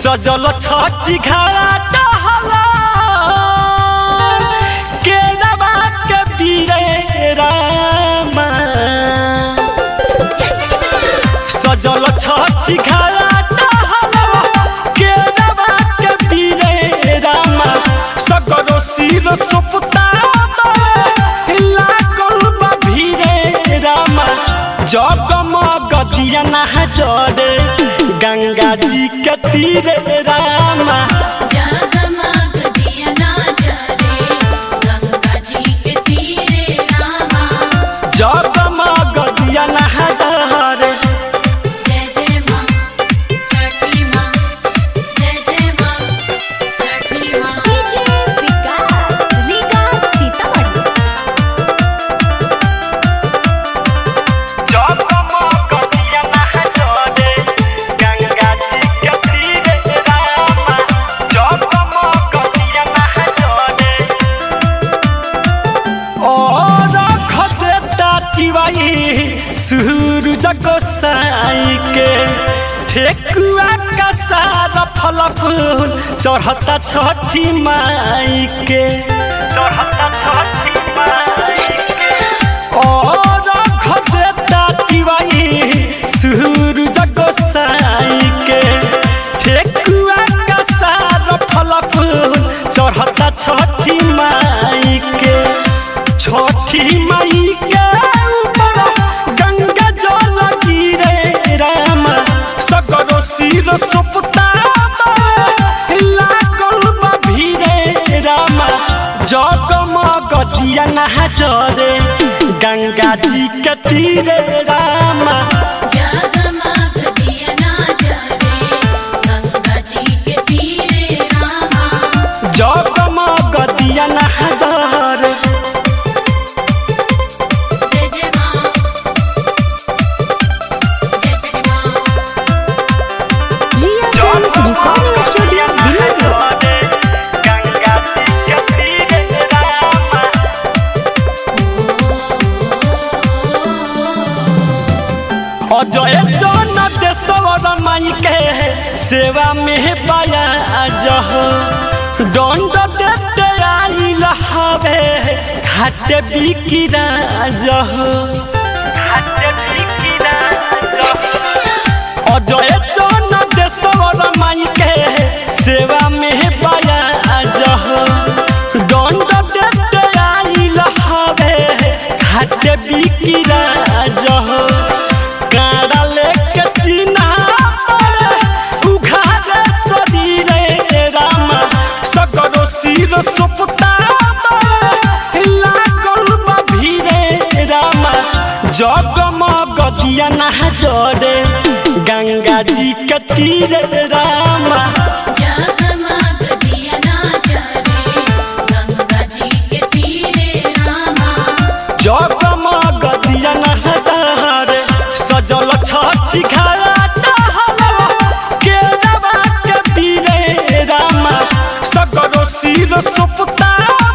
सजल छठी घाट हला केरवा के पीरे रामा सजल छठी घाट हला केरवा के पीरे रामा सगरो सिर सुपता लागल बा भीरे रामा जगमग दिया नहा जरे गंगा जी के तीरे रामा जगमग दिया ना जरे गंगा जी के तीरे रामा जगमग दिया नहा जरे जय जय माँ छठी माँ जय जय माँ छठी माँ डीजे विकास लीगा सीतामढ़ी जगमग दिया नहा जरे गंगा जी के तीरे रामा जगमग दिया नहा जरे और खदेता तिवाई सूरज गोसाई के ठेकुआ का सारा फल फूल चढ़ता छठी माई के चढ़ता छठी माई के और खदेता तिवाई सूरज गोसाई के ठेकुआ का सारा फल फूल चढ़ता छठी माई के छठी माई के ऊपर गंगा जल गिरे राम सगरो सिर सुपता लागल बा भीरे राम जगमग दिया नहा जरे गंगा जी के तीरे रामा जगमग दिया ना जरे गंगा जी के तीरे रामा जगमग दिया नहा जरे जय जय माँ जय जय माँ Riya films recording studio Delhi Ganga ji के तीरे रामा अजय जन देशवर माई के सेवा में पाया जह दंड देते आइल हवे घाटे बिकिरा जह घाटे बिकिरा अजय जन देशवर माई के सेवा में पाया जह दंड देते आइल हवे घाटे बिकिरा जह काड़ा लेके चिन्हा पड़े उघारे शरीरे रामा सगरो सिर सुपता पड़े लागल बा भीरे रामा जगमग दिया नहा जरे गंगा जी के तीरे रामा जगमग दिया ना जरे गंगा जी के तीरे रामा जगमग दिया नहा जरे सजल छठी घाट हलवा केरवा के पीरे रामा सगरो सिर सुपता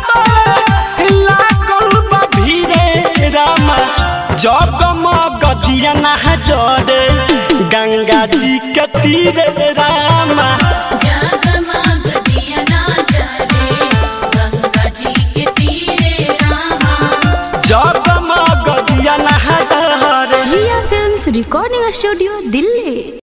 लागल बा भीरे रामा जगमग दिया नहा जरे गंगा जी के तीरे रामा जगमग दिया ना जरे गंगा जी के तीरे रामा जगमग दिया नहा जरे Riya films recording studio Delhi